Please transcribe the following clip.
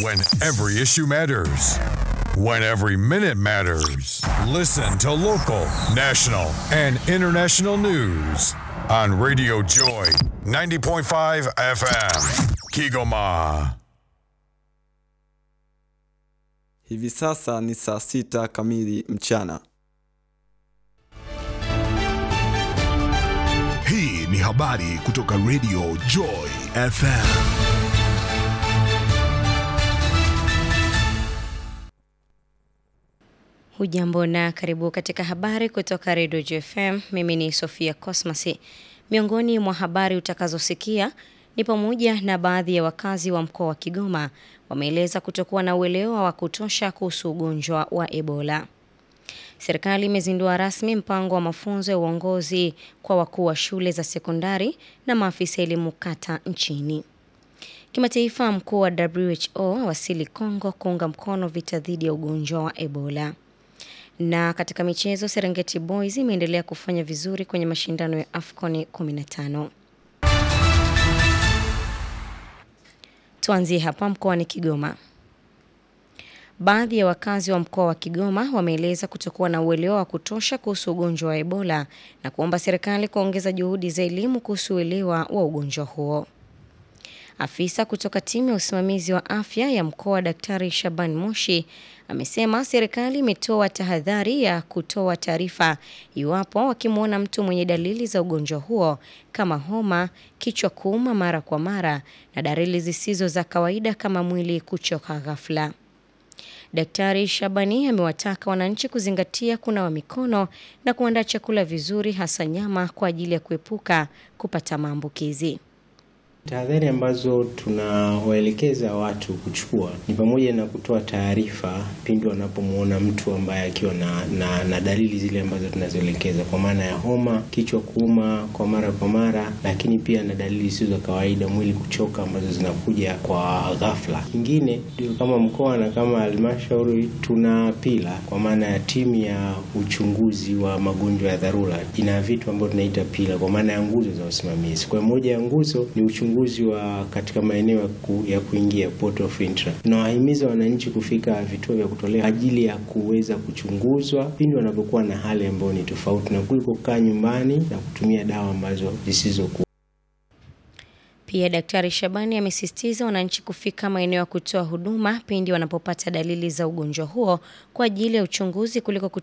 When every issue matters. When every minute matters. Listen to local, national, and international news on Radio Joy 90.5 FM. Kigoma. Hivi sasa ni saa sita kamili mchana. Hii ni habari kutoka Radio Joy FM. Hujambo na karibu katika habari kutoka Radio JFM. Mimi ni Sofia Cosmas. Miongoni mwa habari utakazosikia ni pamoja na baadhi ya wakazi wa mkoa wa Kigoma wameeleza kutokuwa na uelewa wa kutosha kuhusu ugonjwa wa Ebola. Serikali imezindua rasmi mpango wa mafunzo ya uongozi kwa wakuu wa shule za sekondari na maafisa elimu kata nchini. Kimataifa, mkuu wa WHO awasili Kongo kuunga mkono vita dhidi ya ugonjwa wa Ebola. Na katika michezo, Serengeti Boys imeendelea kufanya vizuri kwenye mashindano ya AFCON 15. Tuanzie hapa mkoani Kigoma. Baadhi ya wakazi wa mkoa wa Kigoma wameeleza kutokuwa na uelewa wa kutosha kuhusu ugonjwa wa Ebola na kuomba serikali kuongeza juhudi za elimu kuhusu uelewa wa ugonjwa huo. Afisa kutoka timu ya usimamizi wa afya ya mkoa Daktari Shaban Moshi amesema serikali imetoa tahadhari ya kutoa taarifa iwapo wakimwona mtu mwenye dalili za ugonjwa huo kama homa, kichwa kuuma mara kwa mara na dalili zisizo za kawaida kama mwili kuchoka ghafla. Daktari Shabani amewataka wananchi kuzingatia kunawa mikono na kuandaa chakula vizuri hasa nyama kwa ajili ya kuepuka kupata maambukizi. Tahadhari ambazo tunawaelekeza watu kuchukua ni pamoja na kutoa taarifa pindi wanapomwona mtu ambaye akiwa na, na, na dalili zile ambazo tunazoelekeza kwa maana ya homa, kichwa kuuma kwa mara kwa mara, lakini pia na dalili zisizo za kawaida, mwili kuchoka, ambazo zinakuja kwa ghafla. Kingine ndio kama mkoa na kama halmashauri tuna pila kwa maana ya timu ya uchunguzi wa magonjwa ya dharura, ina vitu ambavyo tunaita pila kwa maana ya nguzo za usimamizi. Kwa moja ya nguzo ni uchunguzi wa katika maeneo ya, ku, ya kuingia port of entry. Tunawahimiza wananchi kufika vituo vya kutolea ajili ya kuweza kuchunguzwa pindi wanapokuwa na hali ambayo ni tofauti na kuliko kukaa nyumbani na kutumia dawa ambazo zisizokuwa Pia Daktari Shabani amesisitiza wananchi kufika maeneo ya kutoa huduma pindi wanapopata dalili za ugonjwa huo kwa ajili ya uchunguzi kuliko